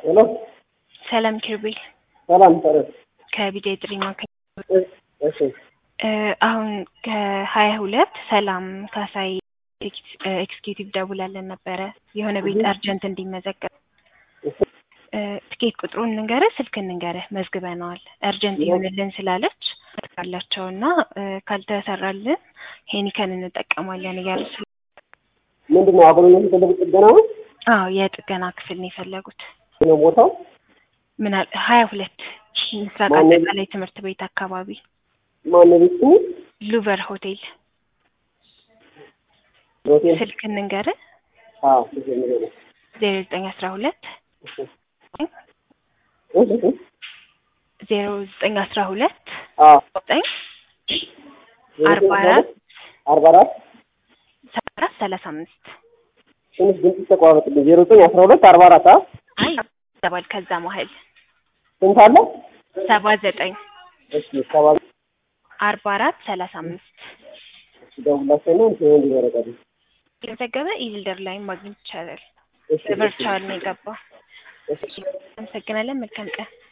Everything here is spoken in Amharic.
ሄሎ ሰላም ኪሩቤል ሰላም ሰረት ከቢጃ ጥሪ ማዕከል እሺ እ አሁን ከሀያ ሁለት ሰላም ካሳይ ኤክስኪዩቲቭ ደውላለን ነበረ የሆነ ቤት አርጀንት እንዲመዘገብ እ ትኬት ቁጥሩን ንገርህ ስልክ ንገርህ መዝግበነዋል አርጀንት ይሆንልን ስላለች አላቸው እና ካልተሰራልን ሄኒከን እንጠቀማለን እያሉ ስለ ምንድን ነው አሁን የሚፈልጉት ጥገና ነው አዎ የጥገና ክፍል ነው የፈለጉት ነው ቦታው ምናል ሀያ ሁለት ምስራቅ ማነው? አጠቃላይ ትምህርት ቤት አካባቢ ማነው ቤት ስሙ ሉቨር ሆቴል ሆቴል ስልክ እንንገርህ አዎ እሺ ንገረኝ። ዜሮ ዘጠኝ አስራ ሁለት እሺ እሺ እሺ ዜሮ ዘጠኝ አስራ ሁለት አዎ ዘጠኝ አርባ አራት አርባ አራት ሰባ አራት ሰላሳ አምስት ትንሽ ድምፅ ተቋረጥልኝ ዜሮ ዘጠኝ አስራ ሁለት አርባ አራት አ አይ ይገባል ከዛ መሀል ስንት አለ ሰባ ዘጠኝ እሺ ሰባ አርባ አራት ሰላሳ አምስት ደውላቸው ነው እንትን እንዲበረቀሉ የተዘገበ ኢልደር ላይ ማግኘት ይቻላል እሺ በቨርቹዋል ነው የገባው እሺ አመሰግናለን መልካም ቀን